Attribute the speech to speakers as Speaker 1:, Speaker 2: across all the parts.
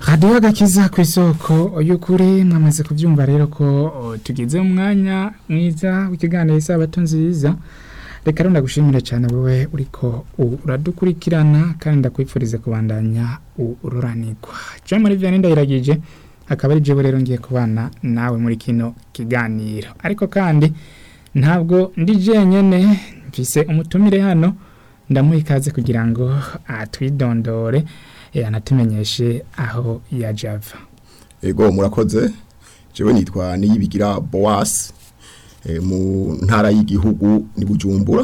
Speaker 1: radiyo agakiza ku isoko y'ukuri mwamaze kubyumva rero ko o, tugeze mu mwanya mwiza w'ikiganiro isabato nziza reka rero ndagushimire cyane wowe uriko uradukurikirana kandi ndakwifuriza kubandanya ururanirwa jean marie vianney ndayiragije akaba ari jewe rero ngiye kubana nawe muri kino kiganiro ariko kandi ntabwo ndi jenyene mfise umutumire hano ndamuha ikaze kugira ngo atwidondore eh, anatumenyeshe aho yaje ava
Speaker 2: ego murakoze jewe nitwa niyibigira boas e, mu ntara y'igihugu ni bujumbura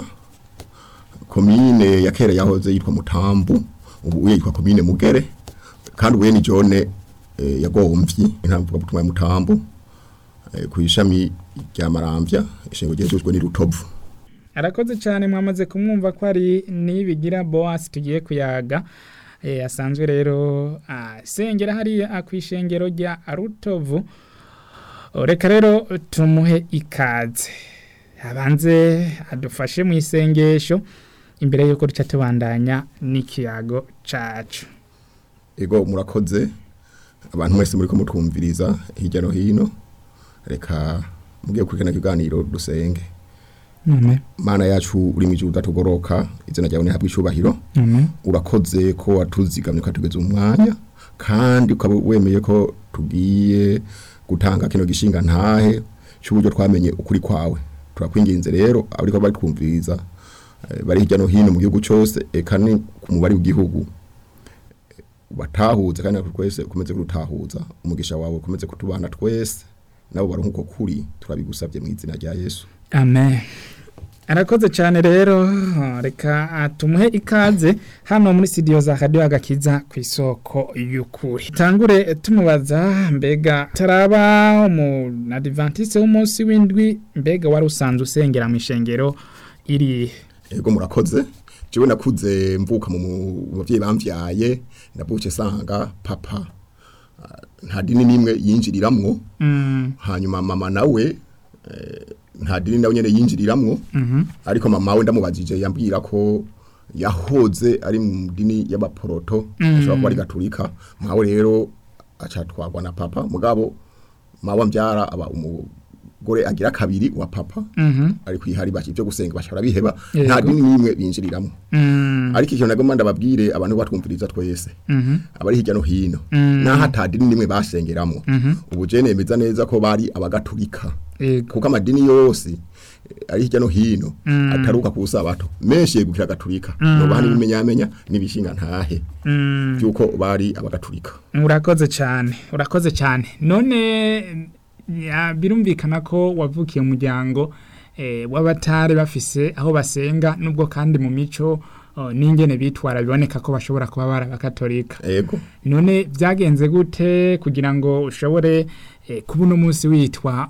Speaker 2: komine ya kera yahoze yitwa mutambu ubu yitwa komine mugere kandi ubuye ni jone e, yagomvyi intamvuga butumwa ya mutambu e, ku ishami rya maramvya ishengo ryejejwe ni rutovu
Speaker 1: arakoze cyane mwamaze kumwumva ko ari nibigira boas tugiye kuyaga eh, asanzwe rero asengera hariya ku ishengero rya rutovu O, reka rero tumuhe ikaze abanze adufashe mu isengesho imbere y'uko duca tubandanya n'ikiyago cacu
Speaker 2: ego murakoze abantu mwese muri ko mutwumviriza hirya no hino reka mugiye kurikana kiganiro dusenge
Speaker 1: Amen.
Speaker 2: mana yacu uri mu udatugoroka izina ryawe nihabwa icubahiro
Speaker 1: Amen.
Speaker 2: urakoze ko watuzigamye ukatugeza umwanya kandi ukaba wemeye ko tugiye gutanga kino gishinga ntahe cy'uburyo twamenye ukuri kwawe turakwinginze rero abariko bari kumviriza eh, bari hirya no hino mu gihugu cyose eka ni ku mubare w'igihugu eh, batahuze kandi natwe twese ukomeze kurutahuza umugisha wawe ukomeze kutubana twese nabo baronka uko kuri turabigusabye mu izina rya yesu
Speaker 1: Amen. Arakoze cyane rero reka tumuhe ikaze hano muri studio za Radio Agakiza ku isoko y'ukuri. Tangure tumubaza mbega taraba mu Adventiste w'umunsi w'indwi mbega wari usanzwe usengera mu ishengero iri
Speaker 2: ego murakoze jewe nakuze mvuka mu mu bavyeyi bamvyaye navuke sanga papa ah, nta dini nimwe yinjiriramwo
Speaker 1: mm,
Speaker 2: hanyuma mama nawe eh, nta dini nawe nyene yinjiriramwo
Speaker 1: mhm
Speaker 2: ariko mama we ndamubajije yambwira ko yahoze ari mu dini y'abaporoto
Speaker 1: Mm.
Speaker 2: ashobora kuba ari gaturika mwawe rero acatwagwa na papa mugabo mawe mbyara aba umugore agira kabiri wa papa
Speaker 1: mhm
Speaker 2: ari kwihari baki byo gusenga bashobora biheba
Speaker 1: Yego.
Speaker 2: nta dini nimwe binjiriramo
Speaker 1: mm,
Speaker 2: ariko ikintu nagomba ndababwire abantu batwumviriza twese
Speaker 1: mhm
Speaker 2: abari hirya no hino
Speaker 1: Mm.
Speaker 2: naho ata dini nimwe basengeramo
Speaker 1: Mhm.
Speaker 2: ubu je nemeza neza ko bari abagatulika
Speaker 1: ego
Speaker 2: kuko amadini yose eh, ari hirya no hino
Speaker 1: Mm.
Speaker 2: ataruka ku sabato menshi yegukira gatulika
Speaker 1: Mm.
Speaker 2: no bani bimenyamenya nibishinga ntahe
Speaker 1: mm.
Speaker 2: byuko bari abagatulika
Speaker 1: urakoze cyane urakoze cyane none ya, birumvikana ko wavukiye mu muryango eh, w'abatari bafise aho basenga nubwo kandi mu mico oh, n'ingene bitwara biboneka ko bashobora kuba bari abakatolika
Speaker 2: ego
Speaker 1: none byagenze gute kugira ngo ushobore eh, kuba uno munsi witwa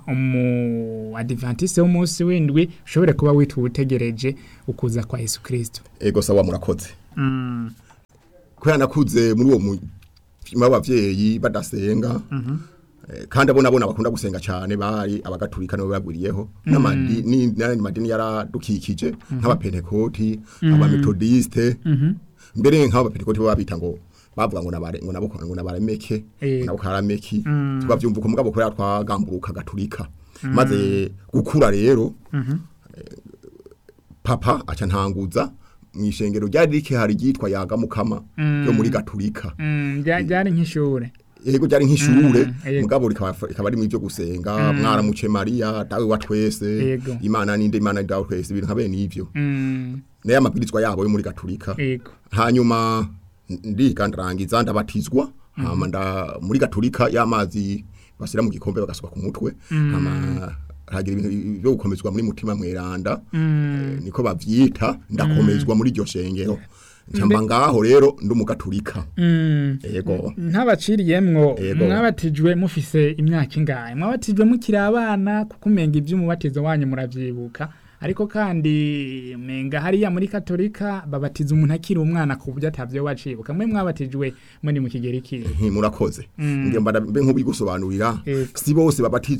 Speaker 1: umu adventiste w'umunsi w'indwi ushobore kuba witwa utegereje ukuza kwa yesu kirisito
Speaker 2: ego sawa murakoze
Speaker 1: mm.
Speaker 2: kubera nakuze muri uwo mutima w'abavyeyi badasenga Eh, kandi abo nabona bakunda gusenga cyane bari abagatulika nibo bagwiriyeho n'amadini n'ayandi madini yaradukikije nk'abapentekoti abametodiste mbere nk'abapentekoti bo babita ngo bavuga ngo nabare ngo nabo ngo nabaremeke
Speaker 1: Eh.
Speaker 2: ngo nabo karameki
Speaker 1: Mm.
Speaker 2: tubavyumva ko mugabo kubera twagamburuka gatulika maze gukura rero eh, papa aca ntanguza mwishengero ryari rike hari ryitwa yaga mukama yo muri gatulika
Speaker 1: Mm, rya- ryari nk'ishure
Speaker 2: yego byari nk'ishure
Speaker 1: Mm, yego.
Speaker 2: mugabo rikaba rikaba ari mu byo gusenga mwaramuce Maria dawe wa twese
Speaker 1: Yego.
Speaker 2: imana ninde imana ni dawe twese ibintu habe nivyo
Speaker 1: mm.
Speaker 2: naye amabwirizwa yabo yo muri gatulika
Speaker 1: ego
Speaker 2: hanyuma ndiga ndarangiza ndabatizwa hama nda muri gatulika y'amazi basira mu gikombe bagasuka ku mutwe hama hagira ibintu byo gukomezwa muri mutima mweranda eh, niko bavyita ndakomezwa muri iryo shengero ncamba ngaho rero ndi umugatulika
Speaker 1: Mm.
Speaker 2: yego
Speaker 1: ntabaciriyemwo
Speaker 2: Yego.
Speaker 1: mwabatijwe mufise imyaka ingahe mwabatijwe mukiri abana kuko umenga iby'umubatizo wanyu muravyibuka ariko kandi menga hariya muri katolika babatiza umuntu akiri umwana ku buryo atavyo wacibuka mwe mwabatijwe muri mu kigero ikihe
Speaker 2: Nti, murakoze nge mba mbe nk'ubigusobanurira
Speaker 1: Yego.
Speaker 2: si bose babatizwa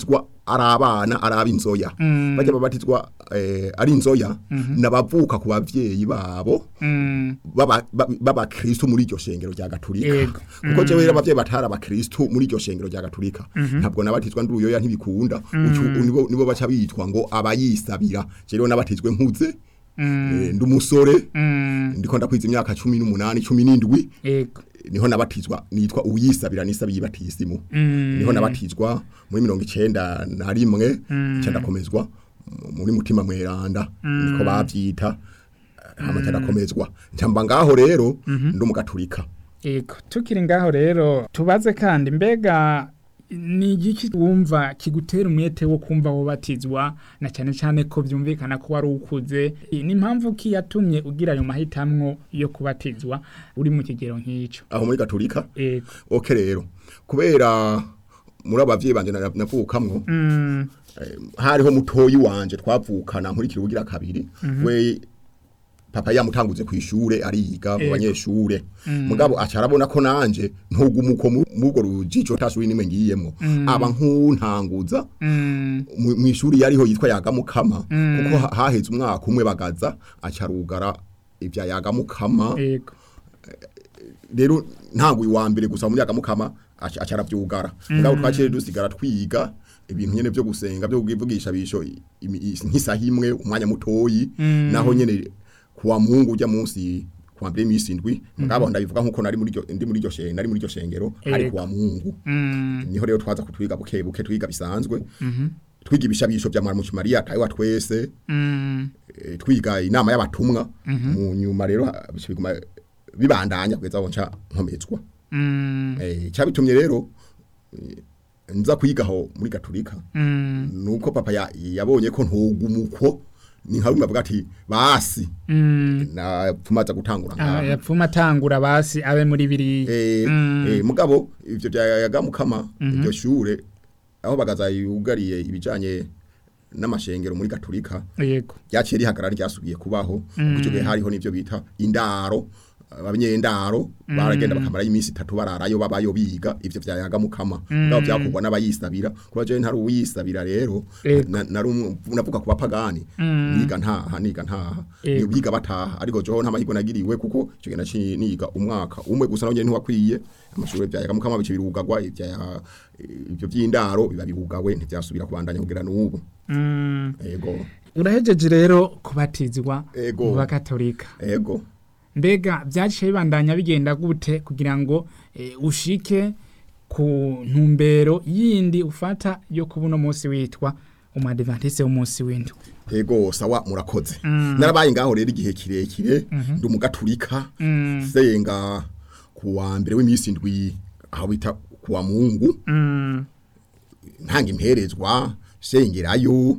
Speaker 2: ari abana ari ab'inzoya
Speaker 1: Mm.
Speaker 2: bajya babatizwa eh, ari inzoya n'abavuka ku bavyeyi babo
Speaker 1: Mm.
Speaker 2: baba ba- b'abakristo muri iryo shengero rya gatulika
Speaker 1: Yego.
Speaker 2: kuko jewe rero abavyeyi batari abakristo muri iryo shengero rya gatulika ntabwo nabatizwa ndi uyoya ntibikunda Ucu- nibo nibo baca bitwa ngo abayisabira je rero nabatizwe nkuze eh, ndi umusore
Speaker 1: Mm.
Speaker 2: ndiko ndakwiza imyaka cumi n'umunani cumi n'indwi
Speaker 1: Yego.
Speaker 2: niho nabatizwa nitwa uyisabira nisabiye batisimu
Speaker 1: Mm.
Speaker 2: niho nabatizwa muri mirongo icenda na rimwe nca ndakomezwa mu- muri mutima mweranda niko bavyita hama nca ndakomezwa nca mba ngaho rero ndi umugaturika
Speaker 1: Yego. Tukiri ngaho rero tubaze kandi mbega ni igiki wumva kigutera umwete wo kumva wobatizwa na cyane cyane ko byumvikana ko wari ukuze ni impamvu ki yatumye ugira ayo mahitamwo yo kubatizwa uri mu kigero nk'icyo
Speaker 2: aho muri gaturika
Speaker 1: Yego.
Speaker 2: oke rero kubera muri abavyeyi banje na- navukamwo
Speaker 1: Mm.
Speaker 2: eh, hariho mutoyi wanje twavukana nkurikira ubugira kabiri we papa yamutanguze ku ishure ariga mu
Speaker 1: Ego.
Speaker 2: banyeshure mugabo aca arabona ko nanje ntugumuko mubwo rujijo tasuri nimwe ngiyemo aba nkuntanguza
Speaker 1: Mm.
Speaker 2: mu mu ishuri yariho yitwa yagamukama kuko ha- haheze umwaka umwe bagaza aca arugara ibya yagamukama
Speaker 1: Yego.
Speaker 2: rero ntabwo uwa mbere gusa muri yagamukama aca aca aravyugara mugabo twaciye dusigara twiga ibintu nyene byo gusenga byo kuvugisha bisho imi- i- nk'isaha imwe umwanya mutoyi naho nyene kuwa mungu ujya munsi kuwa mbere imisi indwi mugabo ndabivuga nkuko nari muri iryo ndi muri iryo shengero nari muri iryo shengero ari
Speaker 1: Ego.
Speaker 2: kuwa mungu
Speaker 1: Mm.
Speaker 2: niho rero twaza kutwiga buke buke twiga bisanzwe twiga ibishabisho bya Maramuki Maria tayiwa twese
Speaker 1: Mm.
Speaker 2: eh, twiga inama y'abatumwa mu nyuma rero ha- bica biguma bibandanya kugeza aho nca nkomezwa
Speaker 1: Mm.
Speaker 2: eh cyabitumye rero eh, nza kwigaho muri gaturika
Speaker 1: Mm.
Speaker 2: nuko papa ya- yabonye ko ntugumuko ni nka bimwe bavuga ati basi
Speaker 1: Mm.
Speaker 2: na pfumaza gutangura
Speaker 1: Ah,
Speaker 2: ngaha
Speaker 1: yapfuma atangura basi abe muri biri
Speaker 2: eh,
Speaker 1: Mm.
Speaker 2: eh, mugabo ivyo byayagamukama iryo shure aho bagaza yugariye ibijanye n'amashengero muri gaturika
Speaker 1: yego
Speaker 2: ryaciye rihagarara ryasubiye kubaho kuko icyo gihe hariho n'ibyo bita indaro abanyendaro baragenda bakamara iminsi itatu bararayo babayo biga ivyo vyayaga mukama ngabo byakugwa n'abayisabira kuba je ntari uwisabira rero
Speaker 1: Ego.
Speaker 2: na- nari umwe- navuga ku bapagani niga ntaha niga ntaha
Speaker 1: Ego.
Speaker 2: ni biga bataha ariko joho nta mahirwe nagiriwe kuko icyo gihe naciye niga umwaka umwe gusa nawe ntiwakwiye amashuri vyayaga mukama bice birugagwa ivya ivyo vy'indaro biba birugawe ntivyasubira kubandanya kugera n'ubu
Speaker 1: Mm.
Speaker 2: ego
Speaker 1: urahejeje rero kubatizwa
Speaker 2: Ego.
Speaker 1: mu bakatolika
Speaker 2: ego
Speaker 1: mbega byaciye bibandanya bigenda gute kugira ngo eh, ushike ku ntumbero yindi ufata yo kuba uno munsi witwa umadivantise w'umunsi w'indwi
Speaker 2: ego sawa murakoze narabaye ngaho rero igihe kirekire ndi umugaturika senga ku wa mbere w'iminsi indwi aho bita ku wa mungu
Speaker 1: Mm.
Speaker 2: ntanga imperezwa sengerayo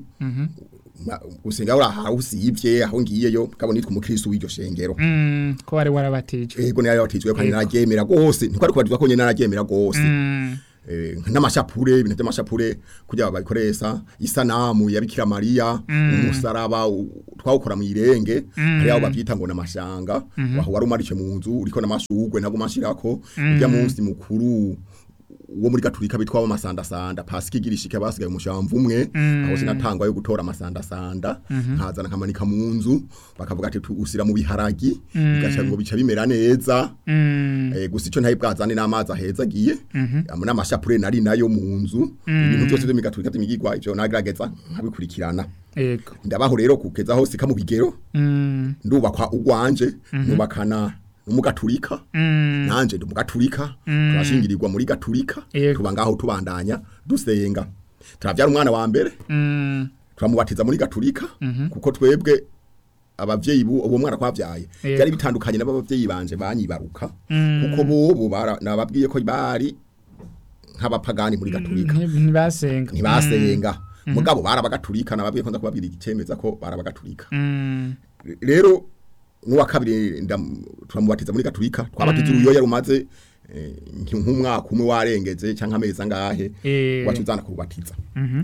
Speaker 2: ma- gusenga uri aho usivye aho ngiyeyo kabo nitwa umukristo w'iryo shengero
Speaker 1: Mm. ko wari warabatijwe
Speaker 2: ego nari yabatijwe kandi
Speaker 1: Ego.
Speaker 2: nararyemera gose ntikwari kubatizwa ko nyene nararyemera gose
Speaker 1: Mm.
Speaker 2: eh, n'amashapure ibintu by'amashapure kugira babikoresha isanamu ya Bikira Maria umusaraba u- twawukora mu irenge hari aho bavyita ngo namashanga waho wari umarishe mu nzu uriko namashugwe ntabwo mashirako ujya munsi mukuru wo muri gaturika bitwa amasandasanda pasika igirishike basigaye umushamvu umwe aho sinatangwa yo gutora amasandasanda nkazana nkamanika mu nzu bakavuga ati usira mu biharagi bigaca ngo bica bimera neza
Speaker 1: Mm.
Speaker 2: Eh, gusa icyo ntayi bwazane n'amazi aheza agiye n'amashapure nari nayo mu nzu ibintu byose byo migaturika by'imigigwa ivyo nagerageza nkabikurikirana
Speaker 1: Ego.
Speaker 2: ndabaho rero kugeza aho sika mu bigero
Speaker 1: Mm.
Speaker 2: ndubakwa ugwanje nubakana n'umugaturika
Speaker 1: Mm.
Speaker 2: nanje ndi umugaturika turashingirirwa muri gaturika
Speaker 1: Yego.
Speaker 2: tuba ngaho tubandanya dusenga turavyara umwana wa mbere
Speaker 1: Mm.
Speaker 2: turamubatiza muri gaturika kuko twebwe abavyeyi bu uwo mwana kwavyaye
Speaker 1: Yego.
Speaker 2: byari bitandukanye n'abavyeyi banje banyibaruka kuko bobo bara- nababwiye ko bari nk'abapagani muri gaturika
Speaker 1: Nti- ntibasenga
Speaker 2: ntibasenga mugabo barabagaturika nababwiye ko nza kubabwira igicemeza ko barabagaturika
Speaker 1: Mm.
Speaker 2: rero n'uwa kabiri ndam- turamubatiza muri gaturika twabatiza uruyo yari umaze eh, nki- nk'umwaka umwe warengeze cyangwa amezi angahe
Speaker 1: Eh.
Speaker 2: watuzana kubatiza
Speaker 1: Mhm.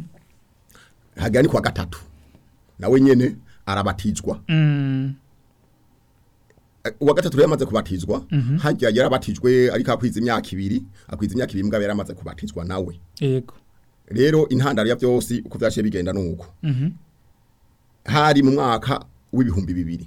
Speaker 2: hagera ni kuwa gatatu nawe nyene arabatizwa
Speaker 1: Mm.
Speaker 2: Eh, uwa gatatu rero yamaze kubatizwa hajya yarabatijwe ariko akwiza imyaka ibiri akwiza imyaka ibiri mbwa yaramaze kubatizwa nawe
Speaker 1: Ego.
Speaker 2: rero intandaro ya byose uko byaciye bigenda nuko
Speaker 1: Mhm.
Speaker 2: hari mu mwaka w'ibihumbi bibiri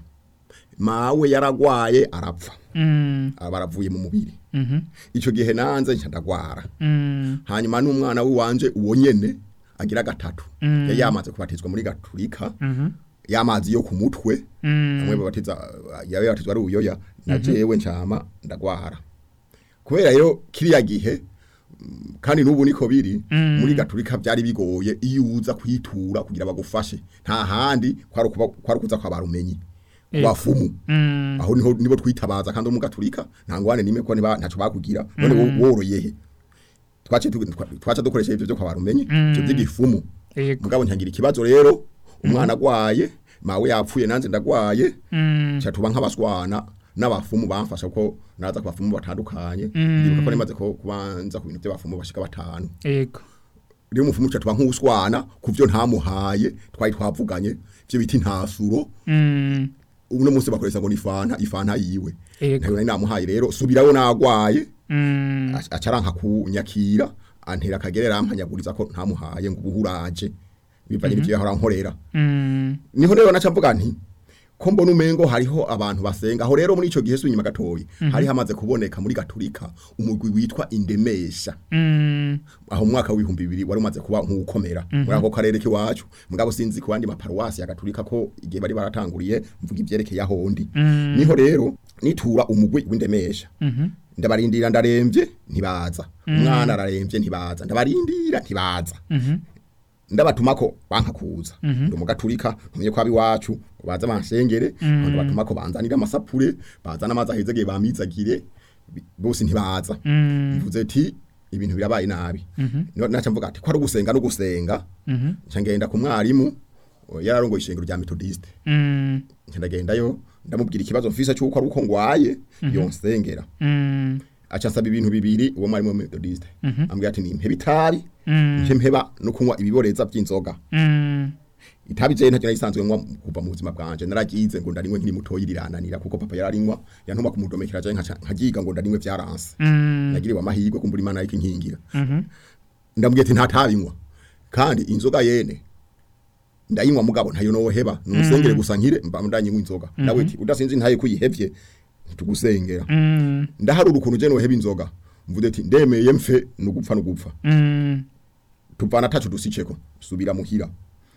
Speaker 2: mawe yaragwaye arapfa
Speaker 1: Mm.
Speaker 2: aba aravuye mu mubiri
Speaker 1: Mhm.
Speaker 2: icyo gihe nanze nca ndagwara
Speaker 1: Mm.
Speaker 2: hanyuma n'umwana w'iwanje uwo nyene agira gatatu
Speaker 1: Mm.
Speaker 2: yari yamaze kubatizwa muri gaturika
Speaker 1: Mhm.
Speaker 2: y'amazi yo ku mutwe
Speaker 1: Mm.
Speaker 2: amwe babatiza yawe batizwa ari uyoya na jewe ncama ndagwara kubera rero kiriya gihe mm, kandi n'ubu niko biri
Speaker 1: Mm.
Speaker 2: muri gaturika byari bigoye iyo uza kwitura kugira bagufashe nta handi kwari ukuba- kwari kuza kwa barumenyi
Speaker 1: Ego.
Speaker 2: wafumu
Speaker 1: Mm.
Speaker 2: aho niho nibo twitabaza kandi mu gaturika nta ngwane nimwe ko niba ntaco bakugira none wo- woroye he twace tu- twa- twaca dukoresha ivyo byo kwa barumenyi ivyo by'igifumu
Speaker 1: Ego.
Speaker 2: mugabo ntangira ikibazo rero umwana agwaye mawe yapfuye nanze ndagwaye
Speaker 1: Mm.
Speaker 2: cha tuba nk'abaswana n'abafumu bamfasha ko naza ku bafumu batandukanye
Speaker 1: Mm.
Speaker 2: ndibuka ko nimaze ko kubanza ku bintu by'abafumu bashika batanu
Speaker 1: Ego.
Speaker 2: rero umufumu cha tuba nk'uswana ku byo ntamuhaye twari twavuganye byo biti ntasuro
Speaker 1: Mm.
Speaker 2: uno munsi bakoresha ngo ni fanta ifanta yiwe
Speaker 1: Ego.
Speaker 2: ntayo nari namuhaye rero subirayo nagwaye
Speaker 1: Mm.
Speaker 2: aca- acaranka kunyakira antera akagere rampanyaguriza ko ntamuhaye ngo ubuhuraje bivanye n'ivyo yahora nkorera
Speaker 1: Mm.
Speaker 2: niho rero naca mvuga nti ko mbona umengo hariho abantu basenga aho rero muri ico gihe sunyuma gatoyi hari hamaze kuboneka muri gaturika umugwi witwa indemesha
Speaker 1: Mm.
Speaker 2: aho mu mwaka w'ibihumbi bibiri wari umaze kuba nk'ukomera muri ako karere k'iwacu mugabo sinzi ku bandi maparuwasi ya gaturika ko igihe bari baratanguriye mvuga ivyerekeye ahondi
Speaker 1: Mm.
Speaker 2: niho rero nitura umugwi w'indemesha
Speaker 1: Mhm.
Speaker 2: ndabarindira ndaremvye ntibaza umwana araremvye ntibaza ndabarindira ntibaza
Speaker 1: Mhm.
Speaker 2: ndabatumako banka kuza
Speaker 1: Mhm.
Speaker 2: ndi umugaturika ntumye ko abiwacu baza bansengere
Speaker 1: Mhm.
Speaker 2: ndabatumako banzanira amasapure bazana amazi ahezegeye bamizagire bi- bose ntibaza
Speaker 1: Mm.
Speaker 2: mvuze ati ibintu birabaye nabi
Speaker 1: Mhm.
Speaker 2: No- naca mvuga ati ko ari ugusenga no gusenga
Speaker 1: Mhm.
Speaker 2: nca ngenda ku mwarimu o, yararongoye ishengero rya metodiste
Speaker 1: Mm.
Speaker 2: nca ndagendayo ndamubwira ikibazo mfise cy'uko ari uko ngwaye yonsengera
Speaker 1: Mm.
Speaker 2: aca nsaba ibintu bibiri uwo mwarimu wa metodiste
Speaker 1: Mhm.
Speaker 2: ambwira ati nimpeba itabi
Speaker 1: Mm.
Speaker 2: nce mpeba no kunywa ibiboreza by'inzoga
Speaker 1: Mm.
Speaker 2: itabi je ntacyo narisanzwe nywa kuva mu buzima bwanje naragize ngo ndarinywe nkiri mutoyi rirananira kuko papa yararinywa yantuma kumudomekera je nkaca nkagiga ngo ndarinywe vyaranse
Speaker 1: Mm.
Speaker 2: nagiriwe amahirwe kumbura imana ariko inkingira
Speaker 1: Mhm.
Speaker 2: ndambwiye ati ntatabinywa kandi inzoga yene ndayinywa mugabo ntayo noheba numusengere gusa nkire mba ndanyinywa inzoga nawe ati udasinzi ntaye kuyihevye ntitugusengera
Speaker 1: Mm.
Speaker 2: ndaharura ukuntu je noheba inzoga mvuze ati ndemeye mfe nugupfa nugupfa
Speaker 1: Mm.
Speaker 2: tuvana tacu dusiceko subira muhira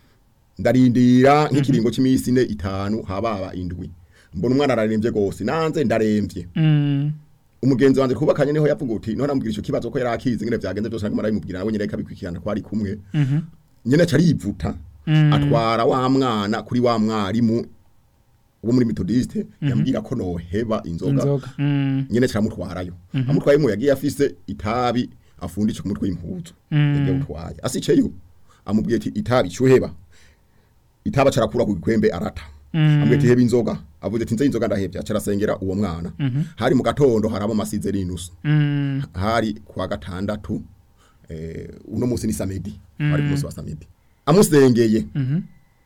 Speaker 2: ndarindira nk'ikiringo c'imisi ine itanu hababa indwi mbona umwana araremvye gose nanze ndaremvye
Speaker 1: Mm.
Speaker 2: umugenzi wanje kubakanye niho yavuga uti none amubwira ico kibazo ko yari akizi ngene vyagenze byose naguma arabimubwira nawe nyene ikabikurikirana ko ari kumwe
Speaker 1: Mhm.
Speaker 2: nyene carivuta
Speaker 1: Mm.
Speaker 2: atwara wa mwana kuri wa mwarimu wo muri metodiste yambwira ko noheba inzoga
Speaker 1: Inzoga. Mm.
Speaker 2: nyene caramutwarayo amutwaye mu yagiye afise itabi afundisha ku mutwe w'impuzu
Speaker 1: Mm.
Speaker 2: yagiye utwaye asiceyo amubwiye ati itabi cyuheba itaba carakura ku gikwembe arata
Speaker 1: Mm.
Speaker 2: amubwiye ati heba inzoga avuze ati nze inzoga ndahevya carasengera uwo mwana hari mu gatondo harabo masize rinusu
Speaker 1: Mm.
Speaker 2: hari kwa gatandatu eh, uno munsi ni samedi hari ku munsi wa samedi amusengeye
Speaker 1: Mhm.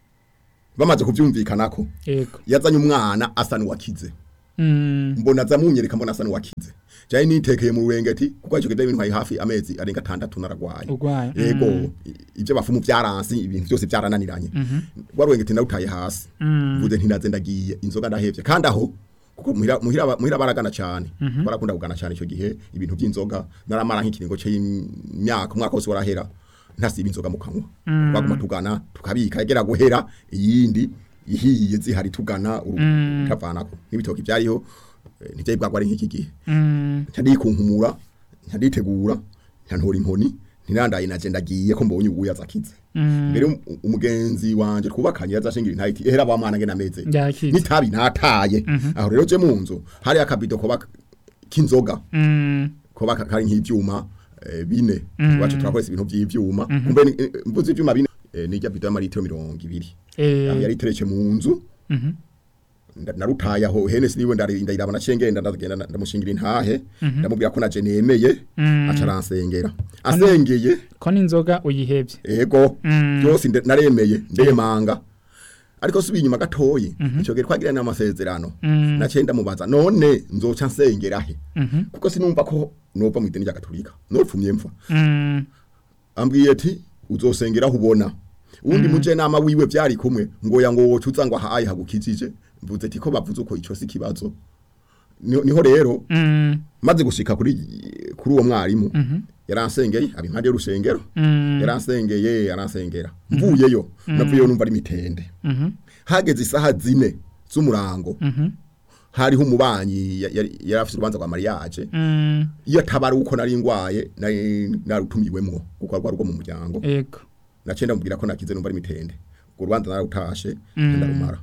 Speaker 2: bamaze kuvyumvikanako
Speaker 1: Ego.
Speaker 2: yazanye umwana asa n'uwakize
Speaker 1: Mm.
Speaker 2: mbona aza munyereka mbona asa n'uwakize jaye nitekeye mu rurengeti kuko ico kidaye bintwaye hafi amezi arenga atandatu naragwaye
Speaker 1: Urwaye.
Speaker 2: yego
Speaker 1: Mm.
Speaker 2: i- ivyo bafumu vyaransi ibintu byose vyarananiranye rwa rurengeti narutaye hasi
Speaker 1: Mm.
Speaker 2: mvuze nti naze ndagiye inzoga ndahevye kandi aho kuko muhira muhira muhira baragana cyane barakunda kugana cyane ico gihe ibintu by'inzoga naramara nk'ikiringo c'imyaka umwaka wose warahera ntasiba inzoga mu kanwa baguma tugana tukabika yagera guhera iyindi ihiye zihari tugana
Speaker 1: Mm.
Speaker 2: utavanako n'ibitoki byariho eh, ntivyari bwagwa ari nk'iki gihe
Speaker 1: Mm.
Speaker 2: ntadikunkumura ntaditegura ntantora inkoni ntirandaye naje ndagiye ko mbonye ubuya zakize
Speaker 1: Mm.
Speaker 2: mbere um- umugenzi wanje twubakanye yazashingira intayiti ehera ba mwana ngena meze
Speaker 1: Yakize.
Speaker 2: nitabi nataye aho rero je munzu hari akabido koba k'inzoga
Speaker 1: Mm.
Speaker 2: koba ka- kari nk'ivyuma eh, bine wacu turakoresha ibintu vy'ivyuma kumbe ni- eh, mvuze ivyuma bine eh, nijya bido y'amaritiro mirongo ibiri aho
Speaker 1: Eh.
Speaker 2: yari iteretse mu nzu
Speaker 1: Mhm.
Speaker 2: nda- narutaye aho hene siniwe ndari- ndayiraba nacengenda ndagenda nda- ndamushingira intahe ndamubwira ko naje nemeye
Speaker 1: Mm.
Speaker 2: aca aransengera asengeye
Speaker 1: Ko n'inzoga uyihevye.
Speaker 2: ego
Speaker 1: Mm.
Speaker 2: byose nde- naremeye ndemanga ariko subiye inyuma gatoyi ico gihe twagirana amasezerano
Speaker 1: Mm.
Speaker 2: naciye ndamubaza none nzoca nsengera he
Speaker 1: Mhm.
Speaker 2: kuko sinumva ko nova mu idini rya gatolika nopfumye mfa
Speaker 1: Mm.
Speaker 2: ambwiye ati uzosengera aho ubona uwundi muje nama wiwe vyari kumwe ngo ya ngo wocuza ngo ahaye hagukijije mvuze ati ko bavuze uko ico si kibazo niho niho rero
Speaker 1: Mm.
Speaker 2: maze gushika kuri kuri uwo mwarimu yaransengeye abi impande y'urusengero
Speaker 1: Mm.
Speaker 2: yaransengeye yaransengera mvuyeyo navuyeyo numva ari mitende
Speaker 1: Mhm.
Speaker 2: hageze isaha zine z'umurango
Speaker 1: Mhm.
Speaker 2: hariho umubanyi ya- yari yari afite urubanza rwa mariage
Speaker 1: Mm.
Speaker 2: iyo atabara uko nari ngwaye nari narutumiwemwo kuko rwari rwo mu muryango
Speaker 1: Ego.
Speaker 2: naciye ndamubwira ko nakize numva ari mitende urwo rubanza narutashe
Speaker 1: Mm.
Speaker 2: ndarumara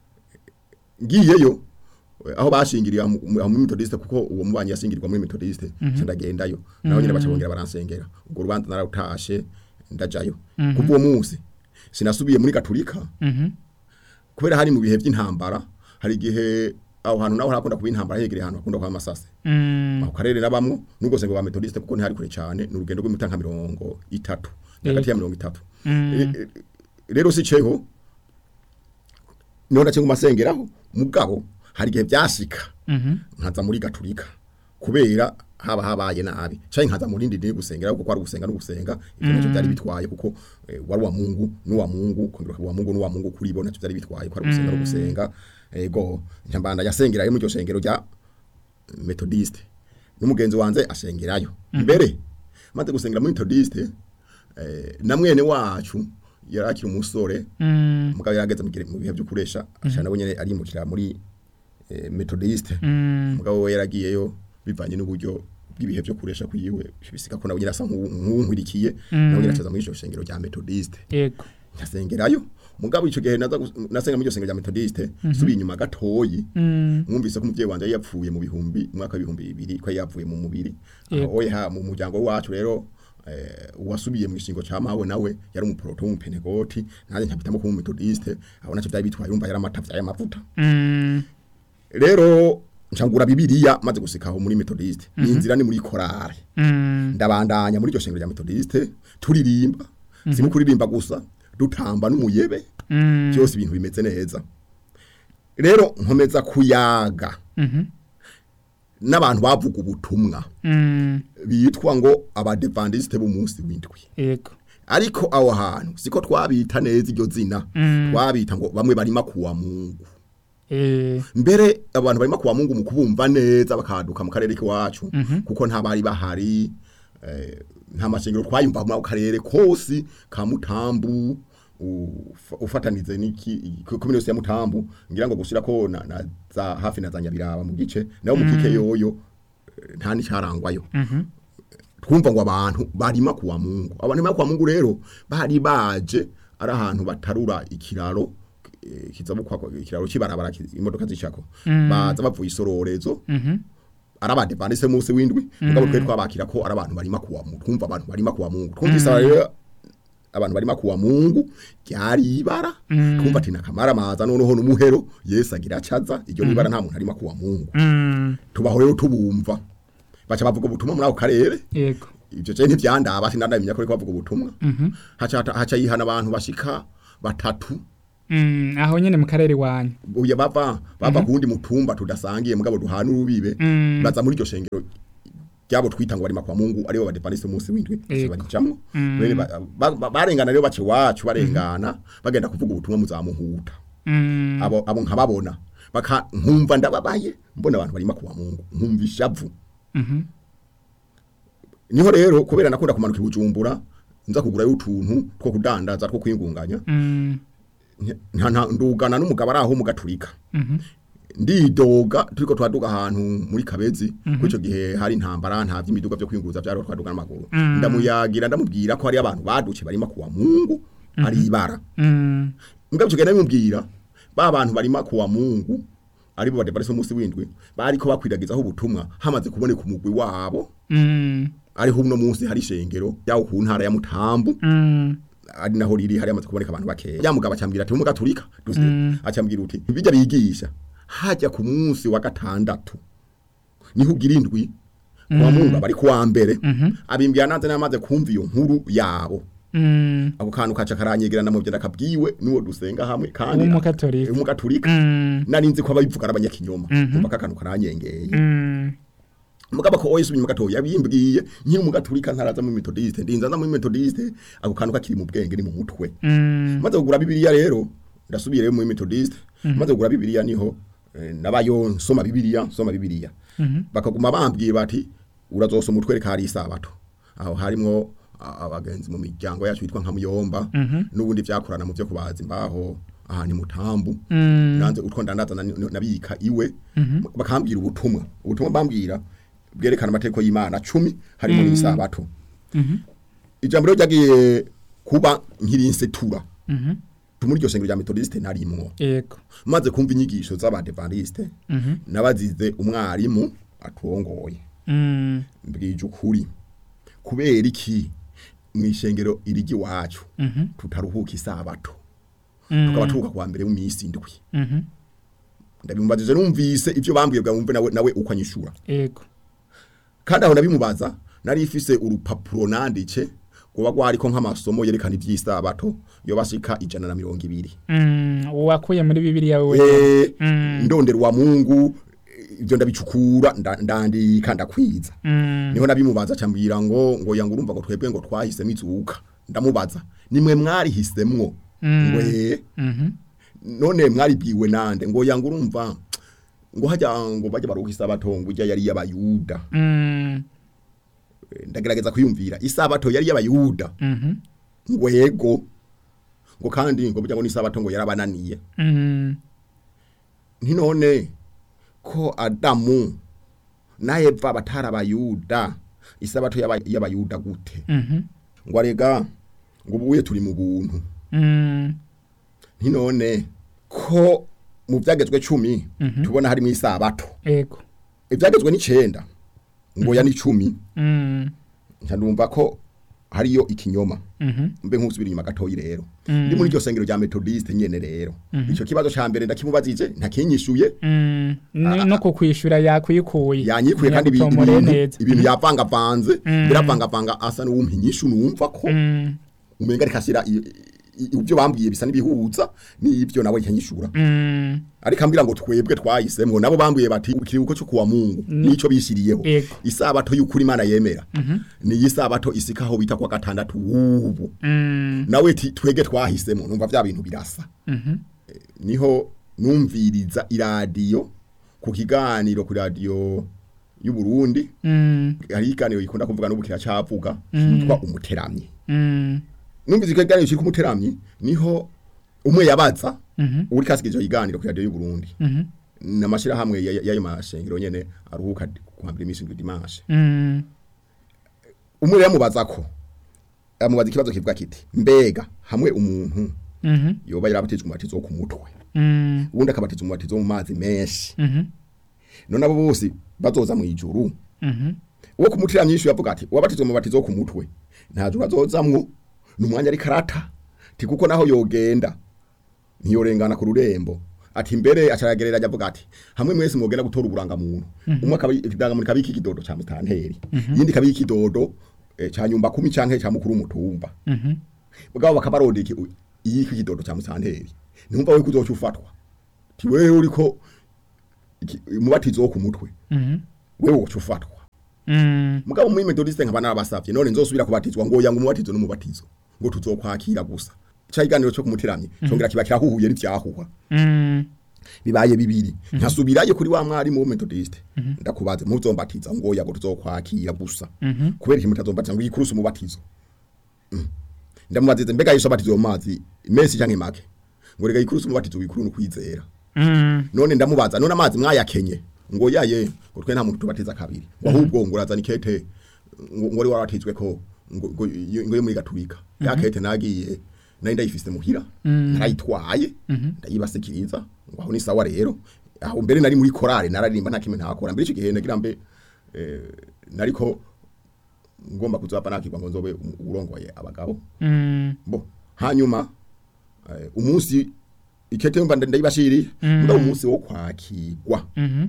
Speaker 2: ngiyeyo eh, aho bashingiriye mu mu- muri methodiste kuko uwo mubanyi yashingirirwa muri methodiste mm ndagendayo naho nyine baca bongera baransengera urwo rubanza narutashe ndajayo kuva uwo munsi sinasubiye muri gaturika
Speaker 1: Mhm.
Speaker 2: kubera hari mu bihe by'intambara hari igihe aho hantu naho hakunda kuba intambara hegereye ahantu hakunda kuba amasase
Speaker 1: Mm.
Speaker 2: aho karere nabamwo nubwo sengo ba methodiste kuko ntihari kure cyane ni urugendo rw'imita nka mirongo itatu hagati ya mirongo itatu
Speaker 1: Mm.
Speaker 2: E- e- rero si ceho niho nace ngumasengeraho mugabo hari igihe byashika
Speaker 1: Mhm.
Speaker 2: nkaza muri gaturika kubera haba habaye nabi cyane nkaza muri ndindi gusengera kuko ari gusenga no gusenga ivyo nacyo byari bitwaye kuko eh, wari wa Mungu n'uwa Mungu kongera wa Mungu n'uwa Mungu kuri bo nacyo byari bitwaye ko ari gusenga no gusenga ego nyambanda yasengerayo muri iryo shengero rya methodiste n'umugenzi wanze ashengerayo mbere maze gusengera muri methodiste eh, na mwene wacu yarakira umusore
Speaker 1: Mm.
Speaker 2: mugabo yarageze mu gihe- mu bihe byo kuresha ashana nabo nyene arimukira muri eh, methodiste
Speaker 1: Mm.
Speaker 2: mugabo we yaragiyeyo bivanye n'uburyo bw'ibihe byo kuresha kwiwe bisika ko nabo nyene asa nk'uwunkwirikiye nabo nyene acaza muri iryo shengero rya methodiste
Speaker 1: Ego.
Speaker 2: nkasengerayo mugabo ico gihe naza gus- nasenga muri iryo shengero rya methodiste subiye inyuma gatoyi
Speaker 1: Mm.
Speaker 2: mwumvise ko umuvyeyi wanje yari yapfuye mu bihumbi mu mwaka w'ibihumbi bibiri ko yari yapfuye mu mubiri
Speaker 1: Yego.
Speaker 2: aho ha mu muryango wacu rero eh, uwasubiye mu gishingo ca mawe nawe yari umuproto w'umupenegoti nanjye nkabitamo kuba umumetodiste aho naco vyari bitwaye urumva yari amatavya y'amavuta
Speaker 1: Mm.
Speaker 2: rero ncangura bibiliya maze gusikaho muri metodiste ni inzira ni muri korale
Speaker 1: Mm.
Speaker 2: ndabandanya muri iryo shengero rya metodiste turirimba si no kuririmba gusa dutamba n'umuyebe
Speaker 1: Mm.
Speaker 2: byose ibintu bimeze neza rero nkomeza kuyaga
Speaker 1: Mhm.
Speaker 2: n'abantu bavuga ubutumwa
Speaker 1: Mm.
Speaker 2: bitwa ngo abadevandiste b'umunsi w'indwi
Speaker 1: Ego.
Speaker 2: ariko aho hantu siko twabita neza iryo zina
Speaker 1: Mm.
Speaker 2: twabita ngo bamwe barima kuwa mungu
Speaker 1: Eh.
Speaker 2: mbere abantu barima kuwa mungu mu kubumva neza bakaduka mu karere k'iwacu kuko nta bari bahari eh, nta mashengero twayumva mu karere kose ka mutambu ufa- ufatanize n'iki komine yose ya mutambu ngira ngo gushira ko na, na za hafi na za nyabiraba mu gice naho mu kike yoyo eh, nta n'icarangwayo
Speaker 1: Mhm.
Speaker 2: twumva ngo abantu barima kuwa mungu abantu barima kuwa mungu rero bari baje ari ahantu batarura ikiraro eh, kizabukwa ikiraro kibarabara ki- imodoka zicako baza bavuye isororezo
Speaker 1: Mhm.
Speaker 2: arabade bandise munsi windwi mugabo twe twabakira ko ari abantu barima kuwa mungu twumva abantu barima kuwa mungu twumvise rero abantu barima kuwa mungu ryari ibara twumva ati nakamara maza noneho n'umuhero Yesu agira acaza iryo nibara nta muntu arima kuwa mungu
Speaker 1: Mm.
Speaker 2: tubaho rero tubumva baca bavuga ubutumwa muri ako karere
Speaker 1: Ego.
Speaker 2: ibyo cyane ntivyandaba sinandamenya ko ariko bavuga ubutumwa
Speaker 1: Mhm.
Speaker 2: haca haca yihana abantu bashika batatu
Speaker 1: Mm. Aho nyene mu karere wanyu.
Speaker 2: uya bava bava kundi mutumba tudasangiye mugabo duhana urubibe
Speaker 1: Mm.
Speaker 2: baza muri iryo shengero ryabo twita ngo barima kwa Mungu aribo badepandise umunsi w'indwi
Speaker 1: Ego.
Speaker 2: barijamwo
Speaker 1: Mm.
Speaker 2: bene ba- ba- ba- barengana rero bace wacu barengana bagenda kuvuga ubutumwa muzamuhuta
Speaker 1: Mm.
Speaker 2: abo abo nkababona baka nkumva ndababaye mbona abantu barima kuwa Mungu nkumva ishavu
Speaker 1: Mhm.
Speaker 2: niho rero kubera nakunda kumanuka ibujumbura nza kugurayo utuntu two kudandaza two kwingunganya
Speaker 1: Mm.
Speaker 2: nta nta- ndugana n'umugabo ari aho mu gaturika
Speaker 1: Mhm.
Speaker 2: ndidoga turiko twaduga ahantu muri kabezi mm ico gihe hari intambara nta vy'imiduga vyo kwinguruza vyari twaduga n'amaguru ndamuyagira ndamubwira ko hari abantu baduce barima kuwa mungu ari ibara
Speaker 1: Mm.
Speaker 2: mbwa ico gihe ndamubwira ba bantu barima kuwa mungu aribo badepariso musi windwi bariko bakwiragizaho ubutumwa hamaze kuboneka umugwi wabo
Speaker 1: Mm.
Speaker 2: ariho uno munsi hari ishengero yaho ku ntara ya mutambu
Speaker 1: Mm.
Speaker 2: ari naho riri hari amaze kuboneka abantu bakeya ya mugabo acambwira ati umuga turika duze acambwira uti bijya bigisha hajya ku munsi wa gatandatu niho ugira indwi wa mungu bari kuwa mbere abimbwira nanze namaze kumva iyo nkuru yabo
Speaker 1: Mm.
Speaker 2: ako kantu kaca karanyegerana mu byenda kabwiwe nuwo dusenga hamwe kandi
Speaker 1: W'umukatorika.
Speaker 2: umugaturika
Speaker 1: Mm.
Speaker 2: nari nzi ko ababivuga ari abanyakinyoma umva ka kantu karanyengeye
Speaker 1: Mm.
Speaker 2: mugabo ko oyesu binyuma gato yabimbwiye nkiri mu gaturika ntaraza mu methodiste ndinza mu methodiste ako kantu kakiri mu bwenge ni mu mutwe
Speaker 1: Mm.
Speaker 2: maze kugura bibiliya rero ndasubire rero mu methodiste maze kugura bibiliya niho eh, nabayo nsoma bibiliya nsoma bibiliya bakaguma bambwiye bati urazosoma utwereka hari isabato aho harimo a- abagenzi mu miryango yacu yitwa nka muyomba n'ubundi vyakorana mu vyo kubaza imbaho aha ni mutambu nanze utwo ndandaza na- nabika iwe bakambwira ubutumwa ubutumwa bambwira bwerekana amategeko y'Imana cumi harimo n'isabato ijambo rero ryagiye kuba nkirinsetura
Speaker 1: Mhm.
Speaker 2: muri iryo shengero rya methodiste narimwo
Speaker 1: Yego.
Speaker 2: maze kumva inyigisho z'abadevantiste nabazize umwarimu aturongoye
Speaker 1: Mm.
Speaker 2: mbwije ukuri kubera iki mu ishengero irigi wacu
Speaker 1: Mhm.
Speaker 2: tutaruhuka isabato
Speaker 1: Mm.
Speaker 2: tukaba turuhuka kwa mbere w'imisi indwi
Speaker 1: Mhm.
Speaker 2: ndabimubajije numvise ibyo bambwiye bwa wumve nawe nawe uko anyishura
Speaker 1: Yego.
Speaker 2: kandi aho nabimubaza nari ifise urupapuro nanditse kuba gwariko nk'amasomo yerekana ivy'isabato yo bashika ijana na mirongo ibiri
Speaker 1: Mm. Wakuye muri Bibiliya wewe.
Speaker 2: Eh,
Speaker 1: Mm.
Speaker 2: ndondera wa Mungu ibyo ndabicukura nda- ndandika ndakwiza
Speaker 1: Mm.
Speaker 2: niho nabimubaza cyambwira ngo ngo yanga urumva ngo twebwe ngo twahisemo izuka ndamubaza nimwe mwari hisemwo
Speaker 1: Mm.
Speaker 2: ngo eh
Speaker 1: Mhm.
Speaker 2: none mwari bwiwe nande ngo yanga urumva ngo hajya ngo bajya baruka isabato ngo ujya yari y'abayuda
Speaker 1: Mm.
Speaker 2: Eh, ndagerageza kwiyumvira isabato yari y'abayuda
Speaker 1: Mhm.
Speaker 2: ngo yego ngo kandi ngo burya ngo n'isabato ngo yarabananiye
Speaker 1: Mm.
Speaker 2: ntinone ko adamu na eva batari abayuda isabato y'aba- y'abayuda gute
Speaker 1: Mhm.
Speaker 2: ngo arega ngo ubuye turi mu buntu
Speaker 1: Mm.
Speaker 2: ntinone ko mu byagezwe cumi
Speaker 1: Mhm.
Speaker 2: tubona harimo isabato
Speaker 1: Yego.
Speaker 2: ibyagezwe n'icenda ngo ya n'icumi
Speaker 1: Mm.
Speaker 2: ndumva ko hariyo ikinyoma
Speaker 1: Mhm.
Speaker 2: mbe nk'usubira inyuma gatoyi rero
Speaker 1: Mm.
Speaker 2: ndi muri iryo sengero rya methodiste nyene rero
Speaker 1: Mhm.
Speaker 2: ico kibazo ca mbere ndakimubazije ntakinyishuye
Speaker 1: Mm. Ni- no kukwishura yakwikuye
Speaker 2: yanyikuye kandi ibi-
Speaker 1: Ntiyagutomoreye
Speaker 2: ibintu
Speaker 1: neza.
Speaker 2: ibintu yavangavanze
Speaker 1: Mm.
Speaker 2: biravangavanga asa n'uwumpa inyishu numva ko
Speaker 1: Mm.
Speaker 2: umenga ariko ashyira i- i- ibyo bambwiye bisa n'ibihuza n'ibyo nawe yanyishura
Speaker 1: Mm.
Speaker 2: ariko ambwira ngo twebwe twayisemwo nabo bambwiye bati ikiruhuko cyo kuwa mungu nico bishyiriyeho
Speaker 1: Ego.
Speaker 2: isabato y'ukuri imana yemera ni isabato isikaho bita kwa gatandatu wubu
Speaker 1: Mm.
Speaker 2: nawe ti twege twahisemo numva vya bintu birasa
Speaker 1: Mhm.
Speaker 2: Eh, niho numviriza iradiyo ku kiganiro ku radiyo y'u Burundi
Speaker 1: Mm.
Speaker 2: hari ikiganiro gikunda kuvuga n'ubu kiracavuga cyitwa umuteramyi
Speaker 1: Mm.
Speaker 2: numvise icyo kiganiro cyitwa umuteramyi niho umwe yabaza
Speaker 1: Mhm.
Speaker 2: uri kasigije ikiganiro ku radiyo y'u Burundi
Speaker 1: Mhm.
Speaker 2: n'amashyirahamwe ya- ya- y'ayo mashengero nyene aruhuka kuhambira iminsi indwi dimanche
Speaker 1: Mm.
Speaker 2: umwe rero yamubaza ko amubaza ikibazo kivuga kiti mbega hamwe umuntu
Speaker 1: Mhm.
Speaker 2: yoba yarabatijwe umubatizo wo ku mutwe
Speaker 1: Mm.
Speaker 2: ubundi akabatizwa umubatizo wo mu mazi menshi
Speaker 1: Mhm.
Speaker 2: none abo bose bazoza mu ijuru
Speaker 1: Mhm.
Speaker 2: uwo kumutira myinshi yavuga ati uwabatizwa mu batizo wo ku mutwe nta juru azozamwo ni umwanya ari karata ti kuko naho yogenda ntiyorengana ku rurembo ati mbere acaragerera avuga ati hamwe mwese mwogenda gutora uburangamuntu umwe akaba ikidangamuntu kabi ikidodo ca mutanteri yindi kabi ikidodo eh, ca nyumba kumi canke ca mukuru w'umutumba
Speaker 1: Mhm.
Speaker 2: bwabo bakabaronda iki iyi kidodo ca mutanteri ntumva we kuzoca ufatwa ti wewe uriko iki- umubatizo wo ku mutwe
Speaker 1: Mhm.
Speaker 2: wewe woca ufatwa
Speaker 1: Mm.
Speaker 2: mugabo muri methodiste nkaba narabasavye none nzosubira kubatizwa ngo yanga umubatizo n'umubatizo ngo tuzokwakira gusa ca iganiro cyo kumutiramye congera kiba kirahuhuye n'ivyahuha
Speaker 1: Mm.
Speaker 2: bibaye bibiri nkasubirayo kuri wa mwarimu wo methodiste ndakubaze muzombatiza ngo yago tuzokwakira gusa
Speaker 1: Mhm.
Speaker 2: kubera iki mutazombatiza ngo yikurusa umubatizo Mm. ndamubazize mbega yisho abatizo mu mazi menshi canke make ngo rega yikurusa umubatizo wikuru n'ukwizera
Speaker 1: Mm.
Speaker 2: none ndamubaza none amazi mwayakenye ngo yaye ngo twe nta muntu tubatiza kabiri ngo ahubwo ngo urazana ikete ngo ngo wari waratizwe ko ngo ngo iyo- ngo yo muri gaturika ya kete nagiye nari ndayifise muhira narayitwaye ndayibasikiriza ngo aho ni sawa rero aho mbere nari muri korale nararirimba nta kimwe ntakora mbere icyo gihe nagira mbe eh, nariko ngomba kuzapa nakirwa ngo nzobe um- urongoye abagabo
Speaker 1: Mm.
Speaker 2: bo hanyuma eh, umunsi ikete mba ndayibashiriye mba umunsi wo kwakirwa
Speaker 1: Mhm.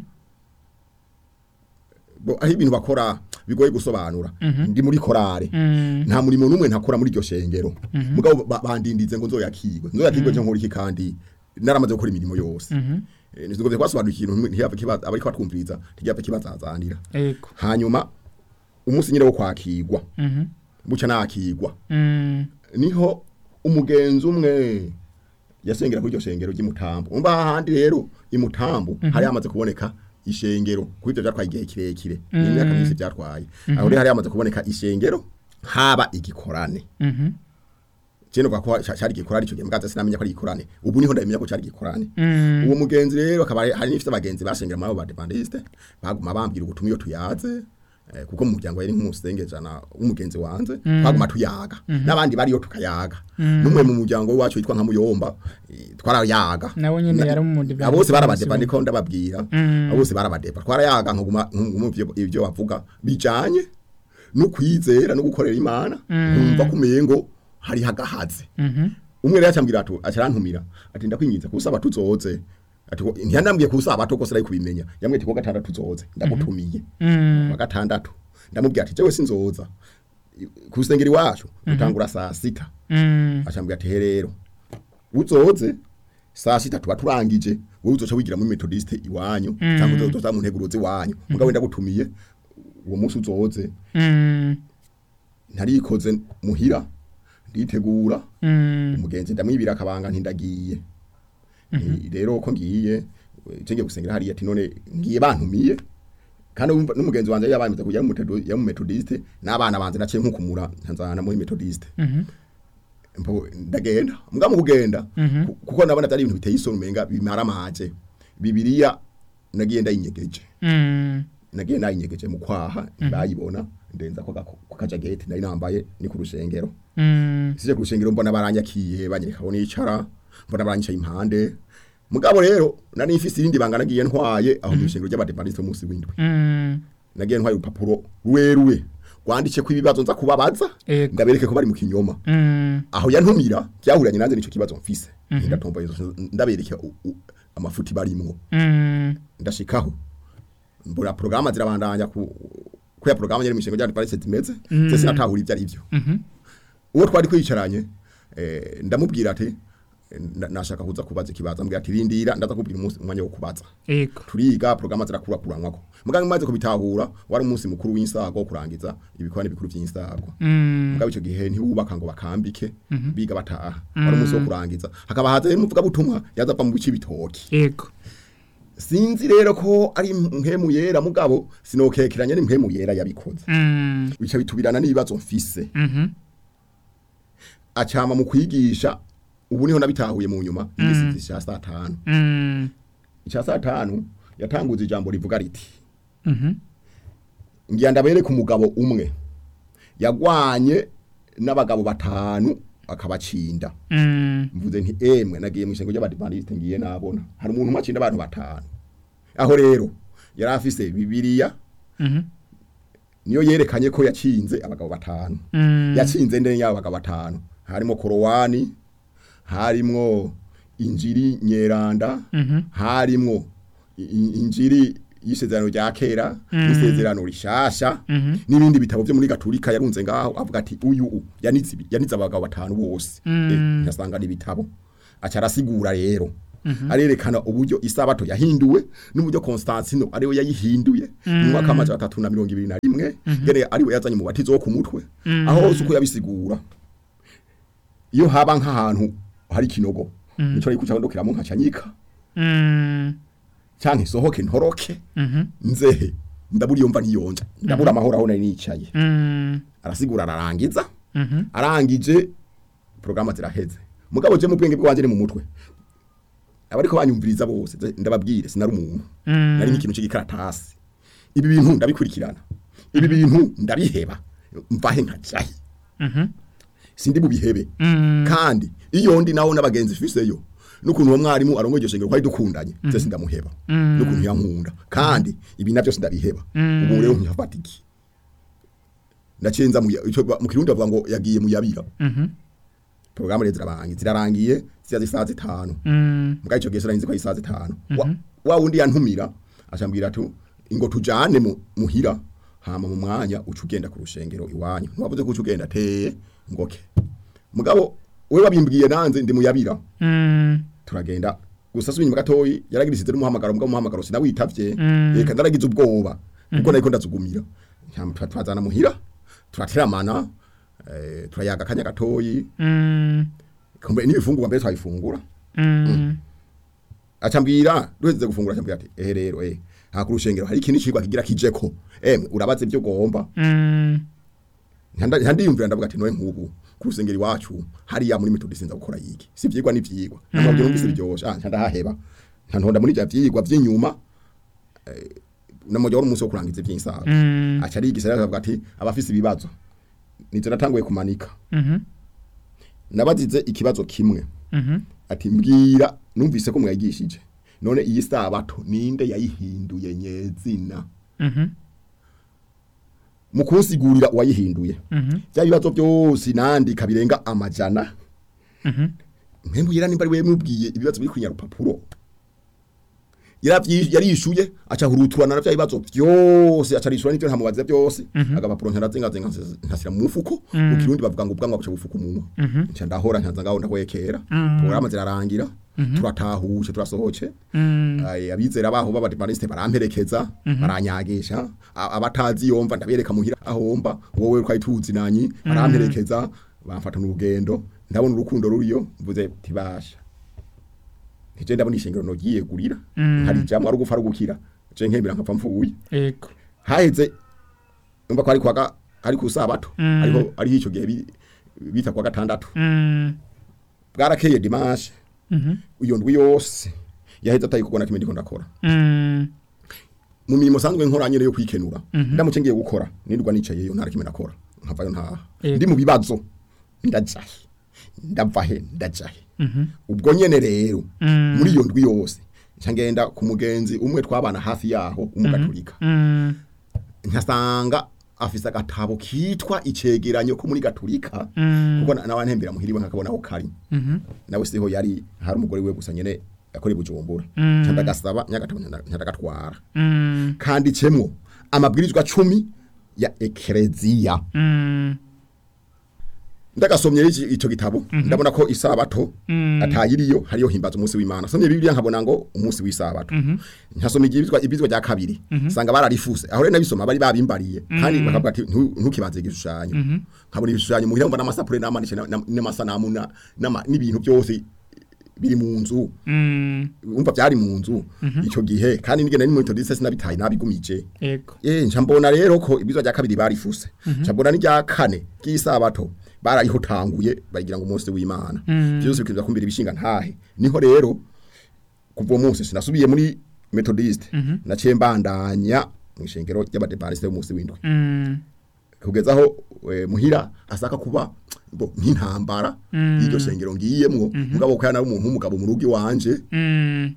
Speaker 2: bo aho ibintu bakora bigoye gusobanura ndi muri korale
Speaker 1: Mm.
Speaker 2: nta murimo n'umwe ntakora muri iryo shengero mugabo ba- bandindize ngo nzoyakirwe nzoyakirwe cyo nkora iki kandi naramaze gukora imirimo yose
Speaker 1: Mhm.
Speaker 2: eh, nizigomvye kwasobanura ikintu ntiyapfa kibaza abariko batwumviriza ntiyapfa kibazazanira
Speaker 1: ego
Speaker 2: hanyuma umunsi nyine wo kwakirwa
Speaker 1: mhm
Speaker 2: buca nakirwa
Speaker 1: mm
Speaker 2: niho umugenzi umwe yasengera kuri iryo shengero ry'imutambo umva hahandi rero imutambo hari hamaze kuboneka ishengero kuri ibyo byatwaye igihe kirekire ni imyaka myinshi byatwaye aho rero hari hamaze kuboneka ishengero haba igikorane
Speaker 1: mhm
Speaker 2: cyene kwa ko ca- cari igikorane ico gihe mgaza sinamenya ko ari igikorane ubu niho ndamenya ko cari igikorane
Speaker 1: mm
Speaker 2: uwo mugenzi rero akaba ari- hari n'ifite abagenzi bashengera muri abo badepandiste baguma bambwira ubutumwa iyo tuyaze eh, kuko mu muryango yari nk'umusengejana w'umugenzi wanze twaguma tuyaga n'abandi bariyo tukayaga n'umwe mu muryango wacu witwa nka muyomba eh, twarayaga
Speaker 1: nawe nyene
Speaker 2: Na-
Speaker 1: yari umudivantiste
Speaker 2: abo bose barabadeba niko ndababwira
Speaker 1: Mm.
Speaker 2: abo bose barabadeba twarayaga nkaguma nkaguma ivyo- ivyo bavuga bijanye no kwizera no gukorera imana nkumva kumengo hari hagahaze
Speaker 1: mhm
Speaker 2: umwe rero acambwira ati acarantumira ati ndakwinginze kusaba tuzoze ati ko- ntiyandambwiye kusaba to kose ari kubimenya yamwe ati ko gatandatu tuzoze ndagutumiye
Speaker 1: mm
Speaker 2: wa gatandatu ndamubwira ati jewe sinzoza kusengera iwacu dutangura saa sita
Speaker 1: mm
Speaker 2: acambwira ati he rero uzoze saa sita tuba turangije wowe uzoca wigira muri metodiste iwanyu cyangwa uzoza mu nteguruzi iwanyu mugabo ndagutumiye uwo munsi uzoze
Speaker 1: mm
Speaker 2: ntarikoze muhira nditegura
Speaker 1: mm
Speaker 2: umugenzi ndamwibira akabanga ntindagiye Ni- rero ko ngiye cenge gusengera hariya ati none ngiye bantumiye kandi wumva n'umugenzi wanje yabamize kujya mu Methedo- ya mu metodiste n'abana banje naciye nkukumura ntanzana muri metodiste
Speaker 1: mhm
Speaker 2: mpo ndagenda mbwa mu kugenda
Speaker 1: Mhm.
Speaker 2: ku- kuko nabona atari ibintu biteye isoni umenga bimara amaje bibiliya nagiye ndayinyegeje
Speaker 1: mm
Speaker 2: nagiye nayinyegeje mu kwaha bayibona ndenza ko gako- ko kajageti nari nambaye ni ku rushengero
Speaker 1: mm
Speaker 2: sije ku rushengero mbona baranyakiye banyereka aho nicara mbona baranyicaye impande mugabo rero nari mfise irindi banga nagiye ntwaye aho mu rushengero ry'abadepandiste munsi w'indwi
Speaker 1: mm
Speaker 2: nagiye ntwaye urupapuro rweruwe rwanditse ko ibibazo nza kubabaza
Speaker 1: Ego.
Speaker 2: ndabereke ko bari mu kinyoma
Speaker 1: mm
Speaker 2: aho yantumira byahuranye nanjye nico kibazo mfise ndatomba izo ndabereke u- u- amafuti barimwo
Speaker 1: mm
Speaker 2: ndashikaho mbona programa zirabandanya ku ko ya programa yari mishingo ryari Paris zimeze mm. sinatahura ibyo ari byo
Speaker 1: mhm
Speaker 2: uwo twari kwicaranye eh, ndamubwira ati eh, na- nashaka kuza kubaza ikibazo ambwira ati rindira ndaza kubwira umunsi umwanya wo kubaza
Speaker 1: ego
Speaker 2: turiga programa zirakura kuranwako muganga maze kubitahura wari umunsi mukuru w'insago wo kurangiza ibikorane bikuru by'insago
Speaker 1: mm
Speaker 2: mugabo ico gihe ntiwubaka ngo bakambike biga bataha wari umunsi wo kurangiza hakaba haza n'umuvuga butumwa yazava mu bici bitoki
Speaker 1: ego
Speaker 2: sinzi rero ko ari mpemu yera mugabo sinokekeranya n'impemu yera yabikoze
Speaker 1: mm
Speaker 2: bica bitubirana n'ibibazo mfise
Speaker 1: mhm
Speaker 2: acama mu kwigisha ubu niho nabitahuye mu nyuma igisizi cya saa tanu
Speaker 1: mm
Speaker 2: icya saa tanu yatanguza ijambo rivuga riti
Speaker 1: mhm
Speaker 2: ngira ndabereke umugabo umwe yagwanye n'abagabo batanu akabacinda
Speaker 1: mm
Speaker 2: mvuze nti emwe nagiye mu ishengo ry'abadivantisite ngiye nabona hari umuntu umwe acinda abantu batanu aho rero yari afise bibiliya
Speaker 1: mhm
Speaker 2: niyo yerekanye ko yacinze abagabo batanu
Speaker 1: mm
Speaker 2: yatsinze ndende y'abo bagabo batanu harimo korowani harimwo injiri nyeranda
Speaker 1: mhm
Speaker 2: harimwo i- i- injiri y'isezerano rya kera n'isezerano rishasha
Speaker 1: Mhm.
Speaker 2: n'ibindi bitabo byo muri gaturika yarunze ngaho avuga ati uyu u- yanitse ibi- yanitse abagabo batanu bose
Speaker 1: Mm.
Speaker 2: Eh, ngasanga n'ibitabo aca arasigura rero arerekana uburyo isabato yahinduwe n'uburyo Constantino ariwe yayihinduye mu mwaka w'amajana atatu na mirongo ibiri na rimwe ngene ariwe yazanye mu batizo wo ku mutwe aho hose uko yabisigura iyo haba nk'ahantu hari ikinogo nico ariko cyandukiramo nkacanyika
Speaker 1: mm
Speaker 2: canke sohoke ntoroke
Speaker 1: mhm
Speaker 2: nzehe ndabura iyo mva ntiyonja ndabura amahoro aho nari nicaye
Speaker 1: mm
Speaker 2: arasigura ararangiza
Speaker 1: mhm
Speaker 2: arangije programa ziraheze mugabo je mu bwenge bwanje ni mu mutwe abariko banyumviriza bose ze- ndababwire sinari umuntu
Speaker 1: Mm.
Speaker 2: nari nk'ikintu c'igikaratasi ibi bintu ndabikurikirana ibi bintu ndabiheba mvahe nkajahe
Speaker 1: mhm
Speaker 2: sindi bubihebe
Speaker 1: mm
Speaker 2: kandi iyo ndi naho n'abagenzi fiseyo n'ukuntu uwo mwarimu arongoye iryo shengero twari dukundanye je sindamuheba n'ukuntu yankunda kandi ibi navyo sindabiheba ubu rero nkafata iki ndacenza mu ya- ico ba- mu kirundi bavuga ngo yagiye mu yabira
Speaker 1: mhm
Speaker 2: programme rero zirarangiye zirarangiye ziya zisaha zitanu
Speaker 1: mm
Speaker 2: mbwa ico gihe sinarinzi ko ari isaha zitanu Wa- wa wundi yantumira acambwira ati ngo tujane mu muhira hama mu mwanya uca ugenda ku rushengero iwanyu ntiwavuze ko uca ugenda teye ngoke mugabo we wabimbwiye nanze ndi mu yabira
Speaker 1: mm
Speaker 2: turagenda gusa subinyuma gatoyi yaragirisize n'umuhamagaro mbwa umuhamagaro sinawitavye
Speaker 1: Mm.
Speaker 2: reka ndaragize ubwoba kuko nariko ndazugumira Nyama tuba twazana muhira turateramana eh, turayaga akanya gatoyi
Speaker 1: Mm.
Speaker 2: kumbe n'ibifungurwa mbere twabifungura
Speaker 1: Mm.
Speaker 2: acambwira duheze gufungura acambwira ati ehe rero eh ha ku rushengero hari ikindi cigwa kigira kijeko emwe urabaze ibyo ugomba
Speaker 1: Mm.
Speaker 2: ntandiyumvira ndavuga ati noye nk'ubu ku rusengero iwacu hariya muri metodisi nza gukora yiki si ivyigwa n'ivyigwa namabyo numvise biryoshe ah ndahaheba ntantonda muri bya vyigwa vy'inyuma eh, namujya wari umunsi wo kurangiza ivy'insaga
Speaker 1: Mm.
Speaker 2: aca arigisa rero akavuga ati abafise ibibazo nizo natanguye kumanika
Speaker 1: Mhm.
Speaker 2: nabazize ikibazo kimwe
Speaker 1: Mhm.
Speaker 2: ati mbwira numvise ko mwagishije none iyi sabato ninde yayihinduye nyezina
Speaker 1: Mhm.
Speaker 2: mu kunsigurira uwayihinduye
Speaker 1: Mhm.
Speaker 2: bya bibazo byose nandika birenga amajana
Speaker 1: Mhm.
Speaker 2: mpembu yera nimba ari wewe mubwiye ibibazo biri kunya rupapuro yaravyi yarishuye aca huruturana na bya bibazo byose aca rishura n'ivyo ntamubaza byose agapapuro ntarazinga zinga ntasira mu mufuko mu kirundi bavuga ngo ubwanwa buca bufuka umunwa nca ndahora ncanza ngaho ndahwekera porogaramu zirarangira turatahuje turasohoce
Speaker 1: Mm.
Speaker 2: Ay, abizera baho b'abadivaniste baramperekeza baranyagisha A- abatazi yomva ndabereka muhira ahomba wowe twari tuzi nanyi baramperekeza bamfata n'urugendo ndabona urukundo ruriyo mvuze tibasha nije ndabona ishengero nogiye gurira
Speaker 1: Mm.
Speaker 2: hari jamwe ari gupfa ari gukira je nkembera nkapfa mfuye
Speaker 1: Ego.
Speaker 2: haheze umva ko ari kwaga ari ku sabato
Speaker 1: Mm.
Speaker 2: ariko ari ico gihe bi- bita kwa gatandatu
Speaker 1: Mm.
Speaker 2: bwarakeye dimanche
Speaker 1: Mhm.
Speaker 2: iyo ndwi yose yaheze atayikubona kimwe ndiko ndakora
Speaker 1: Mm.
Speaker 2: mu mirimo sanzwe nkora nyene yo kwikenura
Speaker 1: Mhm.
Speaker 2: ndamuce ngiye gukora nirwa nicaye yo ntara kimwe nakora nkavayo ntaha
Speaker 1: Yego.
Speaker 2: ndi mu bibazo ndajahe ndavahe ndajahe
Speaker 1: Mhm.
Speaker 2: ubwo nyene rero
Speaker 1: Mm.
Speaker 2: muri iyo ndwi yose nca ngenda ku mugenzi umwe twabana hafi yaho umugatolika
Speaker 1: Mm.
Speaker 2: nkasanga afise agatabo kitwa icegeranyo ko muri gatolika
Speaker 1: Mm.
Speaker 2: kuko na- nawe ntembera muhiriwe nkakabona aho kari
Speaker 1: Mhm.
Speaker 2: nawe siho yari hari umugore we gusa nyene yakora i bujumbura
Speaker 1: Mm.
Speaker 2: nca ndagasaba nyagatabo nyadagatwara
Speaker 1: Mm.
Speaker 2: kanditsemo amabwirizwa cumi ya ekereziya
Speaker 1: Mm.
Speaker 2: ndagasomye iki ico gitabo ndabona ko isabato
Speaker 1: Mm.
Speaker 2: atayiriyo hariyo himbaza umunsi w'Imana somye bibiliya nkabona ngo umunsi w'isabato nkasoma igibizwa ibizwa rya kabiri sanga bararifuse aho rero nabisoma bari babimbariye kandi bakavuga ati "Ntu- ntukibanze igishushanyo nkabona ibishushanyo muhira mbona amasapure n'amanishe na- na- n'amasanamu na- n'ama- n'ibintu byose biri mu nzu
Speaker 1: Mm.
Speaker 2: umva byari mu nzu ico gihe kandi nigenda ni metodiste sinabitaye nabigumije
Speaker 1: Ego.
Speaker 2: Eh nca mbona rero ko ibizwa rya kabiri barifuse nca mbona n'irya kane ry'isabato barayihotanguye bagira ngo umunsi w'Imana byose bikiza kumbira ibishinga ntahe niho rero kuva uwo munsi sinasubiye muri methodiste naciye mbandanya mu ishengero ry'abadepariste b'umunsi w'indwi
Speaker 1: Mm.
Speaker 2: kugeza aho eh, muhira asaka kuba bo nk'intambara y'iryo shengero ngiyemwo mugabo ko yana umuntu w'umugabo mu rugo iwanje
Speaker 1: Mm.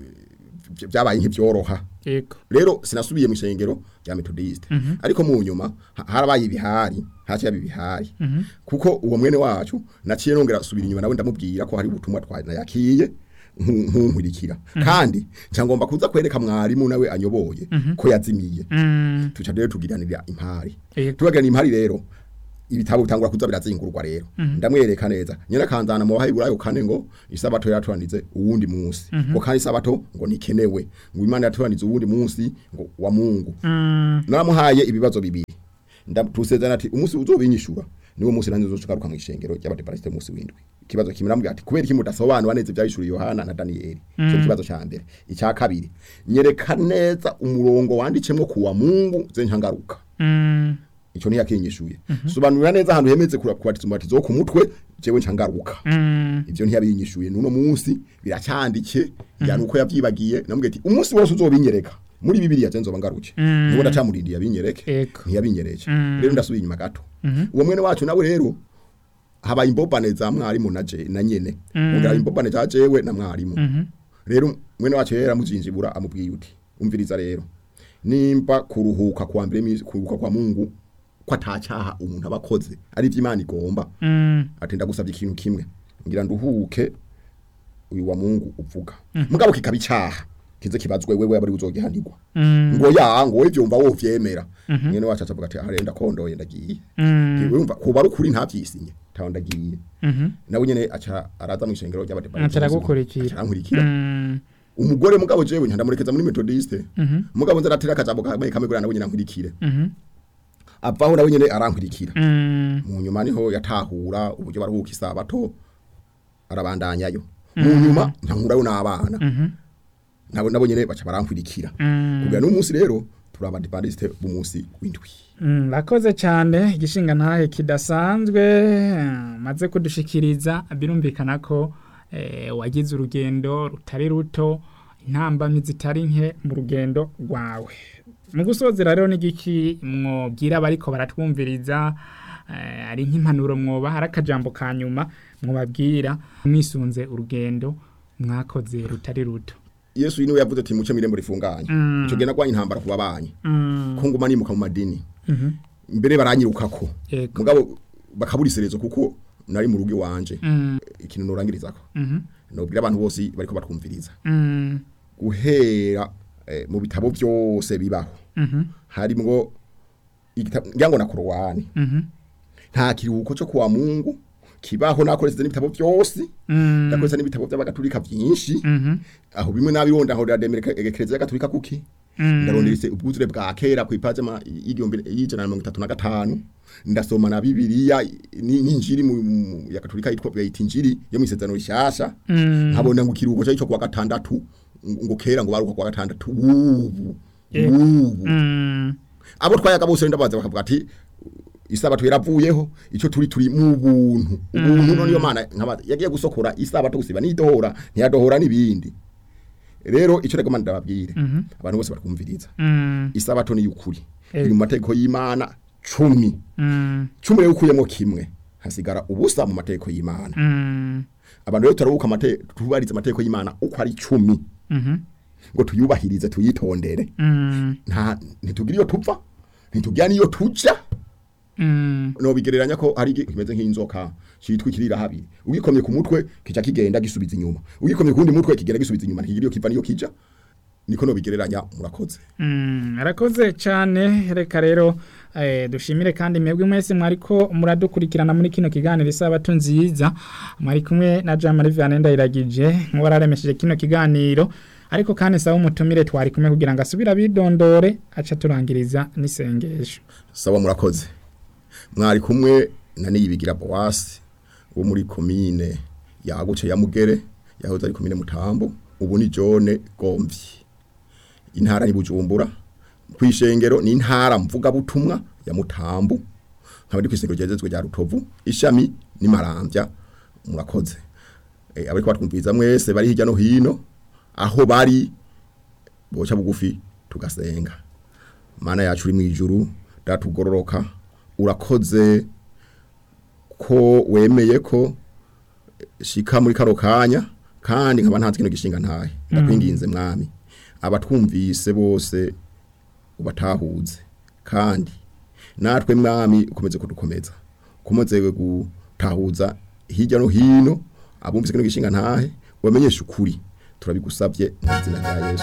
Speaker 2: vy- vyabaye nk'ivyoroha
Speaker 1: Ego.
Speaker 2: rero sinasubiye mu ishengero rya methodiste ariko mu nyuma ha- harabaye ibihari haciye haba ibihari kuko uwo mwene wacu naciye nongera subira inyuma nawe ndamubwira ko hari ubutumwa twanayakiye nkunkurikira kandi cyangomba kuza kwereka mwarimu nawe anyoboye ko yazimiye
Speaker 1: Mm.
Speaker 2: tuca rero tugiranira impari
Speaker 1: Ego.
Speaker 2: tubagirana impari rero ibitabo bitangura kuza birazingurwa rero ndamwereka neza nyina kanzana mu bahiburayo kane ngo isabato yaturandize uwundi munsi ngo kandi isabato ngo nikenewe ngo imana yaturandize uwundi munsi ngo wa Mungu
Speaker 1: Mm.
Speaker 2: naramuhaye ibibazo bibiri ndatusezerana ati umunsi uzobinyishura niwo munsi nanjye uzocugaruka mu ishengero ry'abadepariste umunsi w'indwi ikibazo kimwe namubwira ati kubera iki mudasobanura neza ibyahishuriye Yohana na Daniyeli cyo kibazo cya mbere icya kabiri nyereka neza umurongo wandicemwo kuwa Mungu ze nkangaruka
Speaker 1: Mm.
Speaker 2: ico ntiyakinyishuye sobanurira neza ahantu hemeze kubatizwa umubatizo wo ku mutwe jewe ncangaruka
Speaker 1: Mm.
Speaker 2: ivyo ntiyabinyishuye nuno munsi biracyandike yani uko yavyibagiye namubwiye ati umunsi wose uzobinyereka muri bibiliya je nzoba ngaruke
Speaker 1: Mm.
Speaker 2: nibo ndacamurindiye abinyereke
Speaker 1: Ego.
Speaker 2: ntiyabinyereje
Speaker 1: Mm.
Speaker 2: rero ndasubiye inyuma gato uwo mwene wacu nawe rero habaye imbobane za mwarimu na je na nyene ongera imbobane za jewe na mwarimu
Speaker 1: Mhm.
Speaker 2: rero mwene wacu yera muzinjibura amubwiye uti umviriza rero nimba kuruhuka kwa mbere mi- kuruhuka kwa Mungu ko atacaha umuntu abakoze ari ivy'Imana igomba
Speaker 1: Mm.
Speaker 2: ati ndagusabye ikintu kimwe ngira nduhuke uyu wa Mungu uvuga mugabo kikaba icaha kize kibazwe wewe abari uzogihanirwa
Speaker 1: Mm.
Speaker 2: ngo ya ngo we vyumva wo vyemera mwene wacu acavuga ati arenda kondoye ndagiye
Speaker 1: Mm.
Speaker 2: urumva kuba ari ukuri ntavyisinye taho ndagiye
Speaker 1: Mhm.
Speaker 2: nawe nyene aca araza mu ishengero ry'abadepari
Speaker 1: Aca aragukurikira.
Speaker 2: arankurikira
Speaker 1: Mm.
Speaker 2: umugore mugabo jewe ntandamurekeza muri methodiste
Speaker 1: Mhm.
Speaker 2: mugabo nza aratera akajambo kamwe kamwe gura nawe nyene ankurikire
Speaker 1: Mhm.
Speaker 2: avaho nawe nyene arankurikira
Speaker 1: Mm.
Speaker 2: mu nyuma niho yatahura uburyo baruhuka isabato arabandanyayo mu nyuma ntankurayo n'abana
Speaker 1: Mhm.
Speaker 2: nabo nabo nyene baca barankurikira
Speaker 1: Mm.
Speaker 2: kugira n'umunsi rero turi abadepandiste b'umunsi w'indwi
Speaker 1: Mm, Rakoze cyane igishinga ntahe kidasanzwe eh, maze kudushikiriza birumvikana ko eh, wagize urugendo rutari ruto intambamyi zitari nke mu rugendo rwawe mu gusozera rero n'igiki mwobwira bariko baratwumviriza eh, ari nk'impanuro mwoba hari akajambo ka nyuma mwobabwira mwisunze urugendo mwakoze rutari ruto
Speaker 2: yesu niwe yavuze ati muce mirembo rifunganye
Speaker 1: Mm.
Speaker 2: ico gena kwa intambara ku babanyi
Speaker 1: Mm,
Speaker 2: ko nguma nimuka mu madini
Speaker 1: mhm,
Speaker 2: mbere baranyirukako
Speaker 1: yego
Speaker 2: mugabo bakabura iserezo kuko nari mu rugo iwanje
Speaker 1: Mm,
Speaker 2: ikintu norangirizako
Speaker 1: mhm,
Speaker 2: nobwira abantu bose bariko batwumviriza
Speaker 1: mm,
Speaker 2: guhera eh, mu bitabo byose bibaho
Speaker 1: mhm,
Speaker 2: harimwo igitabo ngira ngo na korowani
Speaker 1: mhm,
Speaker 2: nta kiruhuko cyo kuwa mungu kibaho nakoresheje n'ibitabo byose
Speaker 1: mm,
Speaker 2: nakoresheje n'ibitabo by'abagatulika byinshi
Speaker 1: mhm,
Speaker 2: aho bimwe nabironda aho ndademereka egekereza gatulika kuki
Speaker 1: mm.
Speaker 2: ndaronderese ubwuzure bwa kera ku ipaje ma y'igihumbi y'ijana na mirongo itatu na gatanu ndasoma na bibiliya ni- n'injiri mu mu- ya katolika yitwa bayita injiri yo mu isezerano rishasha
Speaker 1: Mm.
Speaker 2: nkabona ngo ikiruhuko cyo kuwa gatandatu ngo kera ngo baruka kuwa gatandatu ubu
Speaker 1: Eh.
Speaker 2: ubu
Speaker 1: Mm,
Speaker 2: abo twayaga bose ndabaza bakavuga ati isabato yaravuyeho ico turi turi mu buntu ubuntu none yo mana nkaba yagiye gusokora isabato gusiba nidohora ntiyadohora nibindi rero ico rego manda babwire
Speaker 1: Mhm.
Speaker 2: abantu bose bakumviriza
Speaker 1: mm,
Speaker 2: isabato ni yukuri
Speaker 1: Eh.
Speaker 2: iri mu mategeko y'Imana cumi
Speaker 1: mm,
Speaker 2: cumi rero ukuyemo kimwe hasigara ubusa mu mategeko y'Imana
Speaker 1: mm,
Speaker 2: abantu rero turabuka amate tubariza amategeko y'Imana uko ari cumi
Speaker 1: mhm,
Speaker 2: ngo tuyubahirize tuyitondere
Speaker 1: mm,
Speaker 2: nta ntitugira iyo tupfa ntitugira niyo tuja
Speaker 1: mm,
Speaker 2: no bigereranya ko ari kimeze nk'inzoka citwa ikirira habiri ugikomye ku mutwe kica kigenda gisubiza inyuma ugikomye ku wundi mutwe kigenda gisubiza inyuma ntikigira iyo kiva niyo kija niko no bigereranya murakoze
Speaker 1: mm. arakoze cyane reka rero eh, dushimire kandi mwebwe mwese mwariko muradukurikirana muri kino kiganiro isabato nziza mwari kumwe na Jean Marie Vianney Ndayiragije nk'uwararemesheje kino kiganiro ariko kandi sawa umutumire twari kumwe kugira ngo asubire abidondore aca turangiriza n'isengesho
Speaker 2: sawa murakoze mwari kumwe na niyibigira Boasi wo muri komine yaguce ya Mugere yahoze ari komine Mutambo ubu ni Jone Gomvyi intara ni Bujumbura kwishengero ni intara mvuga butumwa ya Mutambo nkaba ndi kwishengero ryezezwe rya Rutovu ishami ni Marambya murakoze e, abariko batwumviriza mwese bari hirya no hino aho bari boca bugufi tugasenga mana yacu uri mu ijuru datugororoka urakoze ko wemeye ko shika muri karo kanya kandi nkaba ntanze kino gishinga ntahe ndakwinginze mwami abatwumvise bose ubatahuze kandi natwe mwami ukomeze kudukomeza ukomeze gutahuza hirya no hino abumvise kino gishinga ntahe wamenyeshe ukuri turabigusabye mu izina rya Yesu